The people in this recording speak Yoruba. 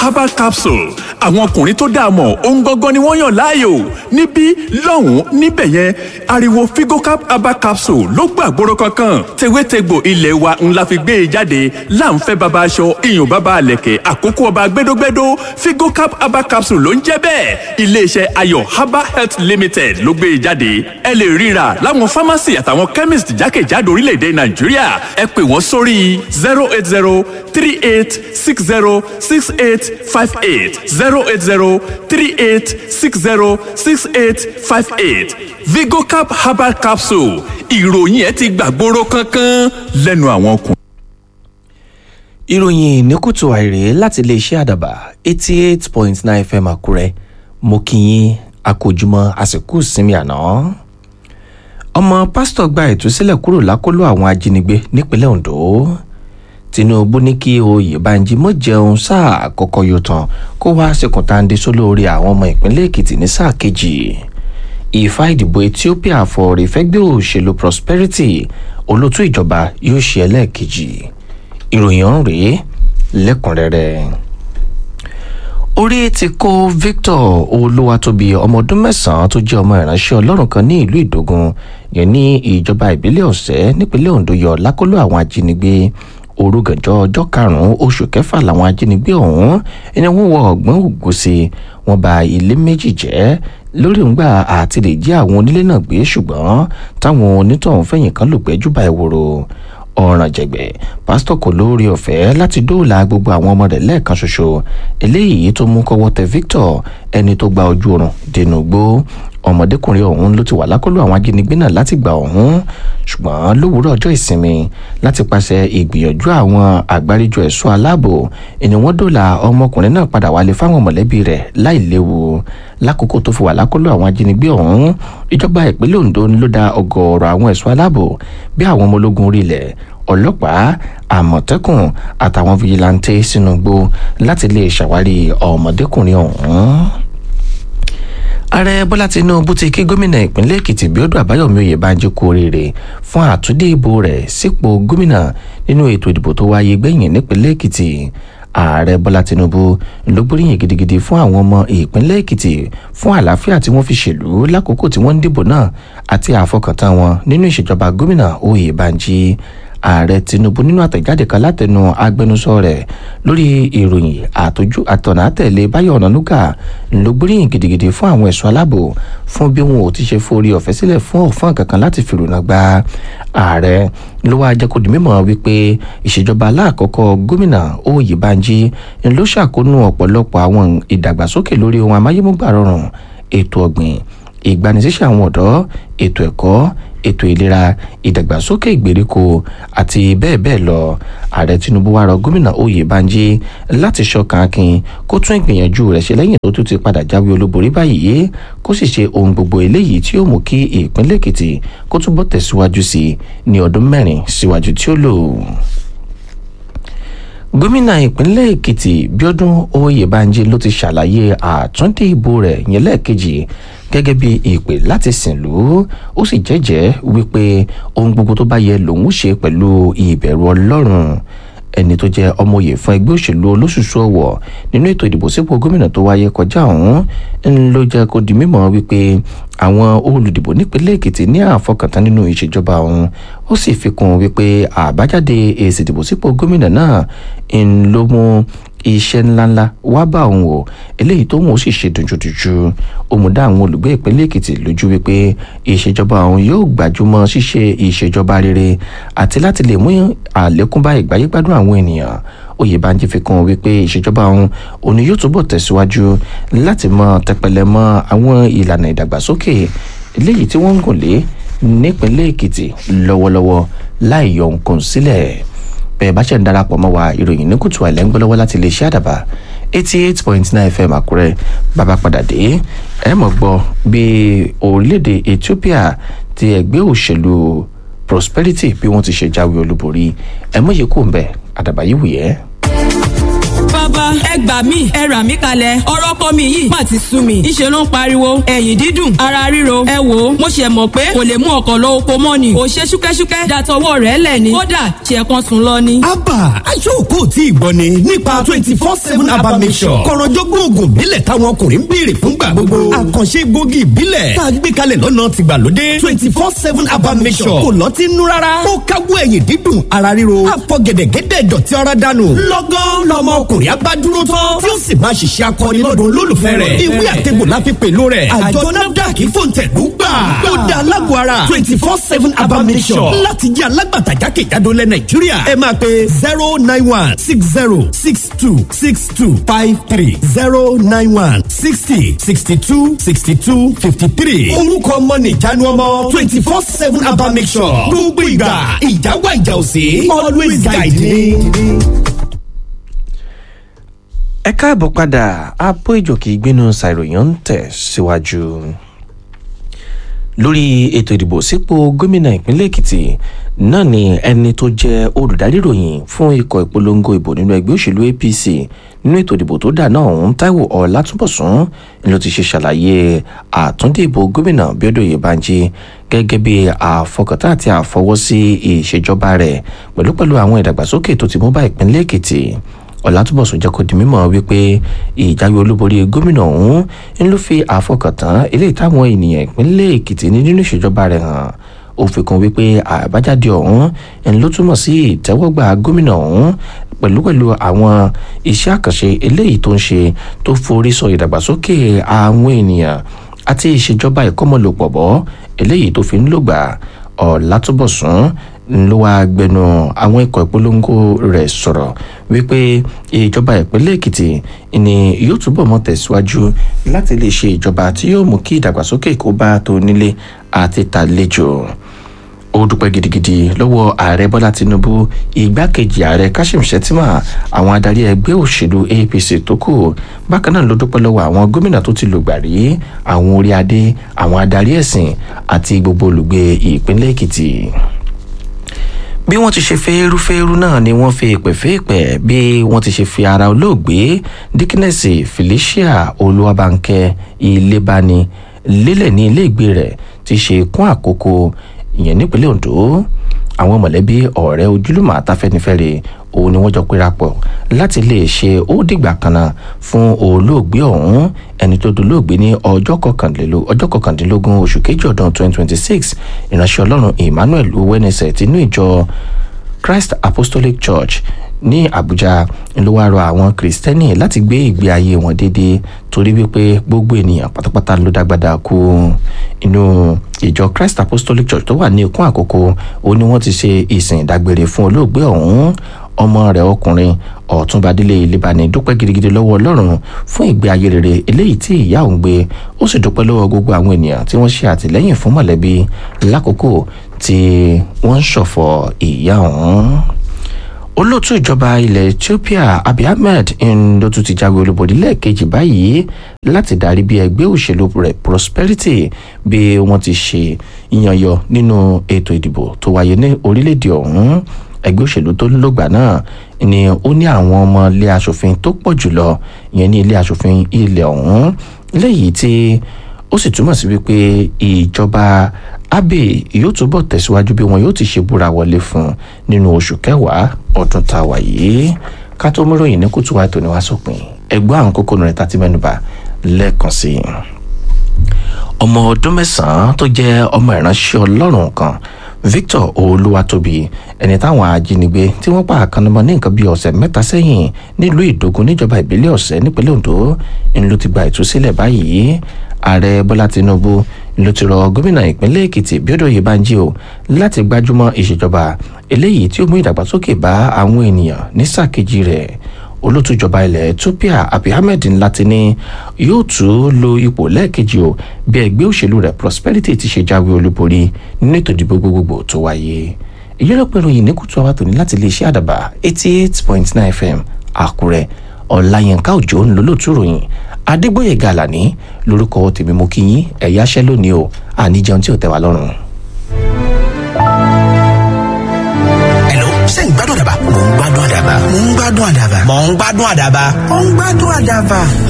herbal capsule àwọn ọkùnrin tó dáa mọ̀ ohun gangan ni wọ́n yàn láàyò níbí lọ́hùn-ún níbẹ̀ yẹn ariwo figocap herbal capsule ló gbàgbóró kankan tewétegbò ilé wa ńlá fi gbé e jáde láǹfẹ́ baba aṣọ iyùn baba àlẹ̀kẹ̀ àkókò ọba gbẹdógbẹdó figocap herbal capsule ló ń jẹ́ bẹ́ẹ̀ iléeṣẹ́ ayọ̀ herbal health limited ló gbé e jáde ẹ lè ríra láwọn pharmacy àtàwọn chemist jákèjádò orílẹ̀-èdè nàìjíríà ẹ pè wọ́n sórí zero eight zero three eight six zero six eight five eight zero eight zero three eight six zero six eight five eight vigocap herbal capsule ìròyìn ẹ ti gbàgbóró kankan lẹ́nu àwọn ọkùnrin. ìròyìn ní kùtù àìrè láti iléeṣẹ́ àdàbà eighty eight point nine fm àkúrẹ́ mo kí yín akójúmọ́ àsìkò ìsinmi àná. ọmọ pásítọ̀ gba ìtúsílẹ̀ kúrò lákọlò àwọn ajínigbé nípínlẹ̀ ondo tinubu ní kí oyèbánjí mọ̀ jẹun sáà àkọ́kọ́ yóò tán kó wá ṣèkùntàǹdé sólórí àwọn ọmọ ìpínlẹ̀ èkìtì ní sáà kejì ìfà ìdìbò ethiopia fọ̀ọ̀rẹ̀ fẹ́gbẹ́ òṣèlú prosperity olótú ìjọba yóò ṣe ẹlẹ́ẹ̀kejì ìròyìn ọ̀hún rèé lẹ́kùnrẹ́rẹ́ orí ti kó victor olúwatóbi ọmọ ọdún mẹ́sàn-án tó jẹ́ ọmọ ìránṣẹ́ ọlọ́run kan ní ìlú ìdógún yẹn ní ìjọba ìbílẹ̀ ọ̀sẹ́ nípínlẹ̀ ondo yọ lákọlò àwọn ajínigbé orúgànjọ́ ọjọ́ karùn-ún oṣù kẹfà làwọn ajínigbé ọ̀hún ẹni wọ́n wọ ọ̀gbọ́n ògùnṣe wọ́n ba ilé méjì jẹ́ lórí ńgbà àti lè jí àwọn onílé náà gbé ṣùgbọ́n táwọn onítọ̀hún fẹ̀yìn kan lùgbẹ́jú bá ìwòrò ọ̀ràn jẹ̀gbẹ́ pásítọ̀ kò lórí ọ̀fẹ́ láti dóòlà gbogbo àwọn ọmọ rẹ̀ lẹ́ẹ̀kan ṣoṣo eléyìí tó mú kọ́wọ́ tẹ victor ẹni tó gba ojú oorun dènà gbó ọmọdékùnrin ọ̀hún ló ti wà lákọlò àwọn ajínigbé náà láti gbà ọ̀hún ṣùgbọ́n lówùúrọ̀ ọjọ́ ìsinmi láti pàṣẹ ìgbìyànjú àwọn àgbáríjọ ẹ̀ṣọ́ aláàbò ẹni wọ́n dóòlà ọmọkùnrin náà padà wálé fáwọn mọ̀lẹ́bí rẹ̀ láì léwu lákòókò tó fi wà lákọlò àwọn ajínigbé ọ̀hún ìjọba ìpínlẹ̀ ondo ló da ọgọ́ọ̀rọ̀ àwọn ẹ̀ṣọ́ aláàbò bí àwọn ọmọ ológun orí ilẹ̀ ọlọ́pàá àmọ̀tẹ́kùn àtàwọn fìjìláńtẹ́ sínú igbó láti lè ṣàwárí ọmọdékùnrin ọ̀hún ààrẹ bọ́lá tinubu ti kí gómìnà ìpínlẹ̀ èkìtì bíọ́dún àbáyọ̀mí oyèbánjí kú oríire fún àtúndì ìbò rẹ̀ sípò gómìnà nínú ètò ìdìbò tó wáyé gbẹ̀yìn nípínlẹ̀ èkìtì ààrẹ bọ́lá tinubu ló gbóríyìn gidigidi fún àwọn ọmọ ìpínlẹ̀ èkìtì fún àlàáfíà tí wọ́n fi ṣèlú lákòókò tí wọ́n ń dìbò náà àti àfọkàntán wọn nínú ìṣèjọba gómìnà oyèbánjí ààrẹ tinubu nínú àtẹ̀jáde kan látẹnu agbẹnusọ rẹ̀ lórí ìròyìn àtọ́jú àtọ̀nà àtẹ̀lé báyọ̀ ọ̀nànúgà ló gbóríyìn gidigidi fún àwọn ẹ̀ṣọ́ aláàbò fún bí wọn ò ti ṣe forí ọ̀fẹ́ sílẹ̀ fún òfin kankan láti fìrùnà gba ààrẹ ló wáá jẹ́ kó di mímọ̀ wípé ìṣèjọba aláàkọ́kọ́ gómìnà oyèbánjí ló ṣàkóónú ọ̀pọ̀lọpọ̀ àwọn ìdàgbàsókè lórí ohun amáyémúgbà rọrùn ètò ọ̀gbìn ìgbanisíṣẹ́ àwọn ọ̀dọ́ ètò ẹ̀kọ́ ètò ìlera ìdàgbàsókè ìgbèríko àti bẹ́ẹ̀ bẹ́ẹ̀ lọ ààrẹ tinubu wá rọ gómìnà oyèbánjí láti ṣọkan akin kó tún ìgbìyànjú rẹ̀ ṣe lẹ́yìn tó tún ti padà jáwé olúborí báyìí kó sì ṣe ohun gbogbo eléyìí tí yóò mú kí ìpínlẹ̀ èkìtì kó túbọ̀ tẹ̀síwájú sí i ní ọdún mẹ́rin síwájú tí ó lò gómìnà ìpínlẹ̀ èkìtì bíọ́dún oyèbánjí ló ti ṣàlàyé àtúndì ìbò rẹ̀ yẹn lẹ́ẹ̀kejì gẹ́gẹ́ bí ìpè láti sìn lù ú ó sì jẹ́jẹ́ wípé ohun gbogbo tó bá yẹ lòun ṣe pẹ̀lú ìbẹ̀rù ọlọ́run ẹni tó jẹ́ ọmọye fún ẹgbẹ́ òṣèlú olóṣùṣù ọ̀wọ̀ nínú ètò ìdìbò sípò gómìnà tó wáyé kọjá ọ̀hún ń ló jẹ́ kó di mímọ̀ wípé àwọn olùdìbò nípínlẹ̀ èkìtì ní àfọkàntán nínú ìṣèjọba ọ̀hún ó sì fi kún wípé àbájáde èsì ìdìbò sípò gómìnà náà ń ló mú iṣẹ́ ńláńlá wá bá òun wò eléyìí tó mú ó sì ṣe dùnjúdùnjú òmùdá àwọn olùgbé ìpínlẹ̀ èkìtì lójú wípé ìṣèjọba òun yóò gbájúmọ́ ṣíṣe ìṣèjọba rere àti láti lè mú àlékún bá ìgbáyégbádùn àwọn ènìyàn oyèbánjí fi kún wípé ìṣèjọba òun òní yóò túbọ̀ tẹ̀síwájú láti mọ tẹpẹlẹ mọ àwọn ìlànà ìdàgbàsókè eléyìí tí wọ́n ń gùn lé nípínlẹ̀ èkìtì lọ́wọ́lọ́wọ́ láì yọ nǹkan sílẹ̀ bẹ́ẹ̀ bá ṣe ń darapọ̀ mọ́ wa ìròyìn ní kùtù àìlẹ́ ń gbọ́ lọ́wọ́ láti lè ṣe àdàbà eighty eight point nine fm àkúrẹ́ bàbá padà dé ẹ mọ̀ gbọ́ bí orílẹ̀-èdè ethiopia ti ẹgbẹ́ òṣèlú prosperity bí wọ́n ti ṣe jáwé olúborí ẹ mọ̀ yìí kò ń bẹ̀ àdàbà yìí wù yẹ́. bàbá wá ẹ gbà mí ẹ rà mí kalẹ̀ ọ̀rọ̀ kọ́ mi yìí má ti sú mi ìṣe ló ń pariwo ẹ̀yìn dídùn ara ríro ẹ wò ó mo ṣe mọ̀ pé kò lè mú ọkọ̀ lọ oko mọ́ ni kò ṣe ṣúkẹ́ṣúkẹ́ dàtọwọ́ rẹ̀ lẹ̀ ni kódà ṣe kan sùn lọ ni. abba aṣọ́kò tí ì gbọ́ ni nípa twenty four seven abba mission kọ̀rọ̀jọ́gbọ́n oògùn ìbílẹ̀ táwọn ọkùnrin ń béèrè fúngbà gbogbo àkànṣe gbòógì ìbílẹ̀ tá a gbé kalẹ̀ lọ́nà tìgbàlódé twenty four seven abba mission kò lọ́tí nú rárá ó káwọ́ ẹ̀yìn dídùn ara ríro àfọ gẹ̀dẹ̀gẹ̀dẹ̀ dọ̀tí ara dànù lọ́gán lọmọ ọkùnrin abádúró tán tí ó sì máa ṣiṣẹ́ akọni lọ́dún olólùfẹ́ rẹ̀ ìwé àtẹ̀gbò la fi pèlú rẹ̀ àjọ nafdac fòǹtẹ̀lú gbà ó da alágbó ara twenty four seven abba mission láti jẹ́ alágbàtà jákèjádò lẹ nàìjíríà ẹ máa pe zero nine one six zero six two six two five three zero nine one sixty sixty two sixty two fifty three orúkọ ọmọ nìjánu ọmọ twenty four seven abba mission gbogbo ìgbà ìjáwá ìjà òsè always guide me. ẹ káàbọ̀ padà abó ìjòkè ìgbénu ṣàìròyìn ń tẹ̀ síwájú lórí ètò ìdìbò sípò gómìnà ìpínlẹ̀ èkìtì náà ni ẹni tó jẹ́ olùdarí ìròyìn fún ikọ̀ ìpolongo ìbò nínú ẹgbẹ́ òṣèlú apc nínú ètò ìdìbò tó dà náà ọ̀hún táíwò ọ̀làtúnbọ̀sún ló ti ṣe ṣàlàyé àtúndì ìbò gómìnà bíọ́dọ̀ oyèbánjí gẹ́gẹ́ bí àfọkàntà àti àfọwọ́sí ìṣèjọba rẹ̀ pẹ̀lúpẹ̀lú àwọn ìdàgbàsókè tó ti mú bá ìpínlẹ̀ èkìtì ọ̀làtúbọ̀sùn jẹ́ kó di mímọ̀ wípé ìjáwé olúborí gómìnà ọ̀hún ń ló fi àfọkàntán eléyìí táwọn ènìyàn ìpínlẹ̀ èkìtì ní nínú ìṣèjọba rẹ̀ hàn ó fi kún wípé àbájáde ọ̀hún ń ló túmọ̀ sí ìtẹ́wọ́gbà gómìnà ọ̀hún pẹ̀lú pẹ̀lú àwọn iṣẹ́ àkànṣe eléyìí tó ń ṣe tó forí sọ ìdàgbàsókè àwọn ènìyàn àti ìṣèjọba ìkọ́mọlòpọ̀ bọ́ eléyìí tó fi ń lògbà ọ̀làtúbọ̀sùn ló wá gbẹnu àwọn ikọ̀ ìpolongo rẹ̀ sọ̀rọ̀ wípé ìjọba ìpínlẹ̀ èkìtì ni yóò túbọ̀ mọ́ tẹ̀síwájú láti lè ṣe ìjọba tí yóò mú kí ìdàgbàsókè kó bá tó nílé àti tàlejò ó dúpẹ́ gidigidi lọ́wọ́ ààrẹ bọ́lá tinubu igbákejì ààrẹ kashim shettima àwọn adarí ẹgbẹ́ òṣèlú apc tó kù bákan náà ló dúpẹ́ lọ́wọ́ àwọn gómìnà tó ti lògbà rí àwọn orí adé àwọn adarí ẹ̀sìn àti gbogbo olùgbé ìpínlẹ̀ èkìtì bí wọ́n ti ṣe fẹ́ẹ́rúfẹ́ẹ́rú náà ni wọ́n fi èpè fẹ́ẹ́pẹ́ bí wọ́n ti ṣe fi ara olóògbé dikínẹ́sì felicia olúwabànkẹ́ ilébani lélẹ̀ ní iléègbé rẹ̀ ti ṣe kún àkókò ìyẹn nípínlẹ̀ ondo àwọn mọ̀lẹ́bí ọ̀rẹ́ ojúlùmọ̀ àtàfẹ́nifẹ́re òun ni wọ́n jọ péra pọ̀ láti lè ṣe ó dìgbà kan náà fún olóògbé ọ̀hún ẹni tó dolóògbé ní ọjọ́ kọkàndínlógún oṣù kejì ọdún 2026 ìránṣẹ́ ọlọ́run emmanuel owónẹsẹ̀ tinú ìjọ christ apostolic church ní àbújá ló wá rọ àwọn kìrìsìtẹ́nì láti gbé ìgbé ayé wọn déédéé torí wípé gbogbo ènìyàn pátápátá ló dágbádá kú inú ìjọ christ apostolic church tó wà ní ikún àkókò ó ní wọ́n ti ṣe ìsìn ìdágbére fún olóògbé ọ̀hún ọmọ rẹ̀ ọkùnrin ọ̀túnbadélé ìlébani dúpẹ́ gidigidi lọ́wọ́ ọlọ́run fún ìgbé ayé rere eléyìí tí ìyá òun gbé ó sì dúpẹ́ lọ́wọ́ gbogbo àwọn ènìyàn tí wọ́n ṣe àtìlẹ́yìn fún mọ̀lẹ́bí lákòókò tí wọ́n ń ṣọ̀fọ̀ ìyá òun olóòtú ìjọba ilẹ̀ ethiopia abiy ahmed ń ló tún ti jáwé olúborí lẹ́ẹ̀kejì báyìí láti darí bí ẹgbẹ́ òṣèlú rẹ̀ prosperity bí wọ́n ti ṣe yíyanyọ nínú ètò ìdìbò tó wáyé ní orílẹ̀-èdè ọ̀hún ẹgbẹ́ òṣèlú tó lògbà náà ni ó ní àwọn ọmọ ilé asòfin tó pọ̀ jùlọ ìyẹn ní ilé asòfin ilẹ̀ ọ̀hún léyìí tí ó sì túmọ̀ sí wípé ìjọba abe yóò túbọ̀ tẹ̀síwájú bí wọn yóò ti ṣe búra wọlé fún nínú oṣù kẹwàá ọdún tá a wà yìí ká tó méròyìn ní kùtù wa ètò ní wá sópin ẹgbẹ́ àwọn kókó rẹ̀ tá ti mẹ́nuba lẹ́ẹ̀kan sí i. ọmọ ọdún mẹ́sàn-án tó jẹ́ ọmọ ìránṣẹ́ ọlọ́run kan victor olúwatóbi ẹni táwọn ajínigbé tí wọ́n pa àkànnàmọ́ ní nǹkan bíi ọ̀sẹ̀ mẹ́ta sẹ́yìn nílùú ìdógún níjọba ìbílẹ̀ ọ̀sẹ̀ nípínlẹ̀ ondo ń ló ti gba ìtúsílẹ̀ báyìí ààrẹ bọ́lá tinubu ló ti rọ gómìnà ìpínlẹ̀ èkìtì bíọ́dọ̀ oyèbánjí o láti gbájúmọ́ ìṣèjọba eléyìí tí ó mú ìdàgbàsókè bá àwọn ènìyàn ní sáà kejì rẹ̀ olótùjọba ilẹ̀ ethiopia abiy ahmed ńlá ti ní yóò tún lo ipò lẹ́ẹ̀kejì o bí ẹgbẹ́ òṣèlú rẹ̀ prosperity ti ṣe jáwé olúborí nínú ètò ìdìbò gbogbogbò tó wáyé ìyẹ́lọ́pẹ̀ ìròyìn ní kùtù àwọn tòní láti iléeṣẹ́ àdàbà eighty eight point nine fm àkúrẹ́ ọ̀làyínká òjò ń lò lóòtú ròyìn adégbòye gàlàní lórúkọ tèmi mo kí yín ẹ̀yà aṣẹ́ lónìí o àníjẹun tí ò tẹ́ wa lọ́rùn. Hello, ṣé ń gbádùn àdàbà? mò ń gbádùn àdàbà. mò ń gbádùn àdàbà. mò ń gbádùn àdàbà. mò ń gbádùn àdàbà.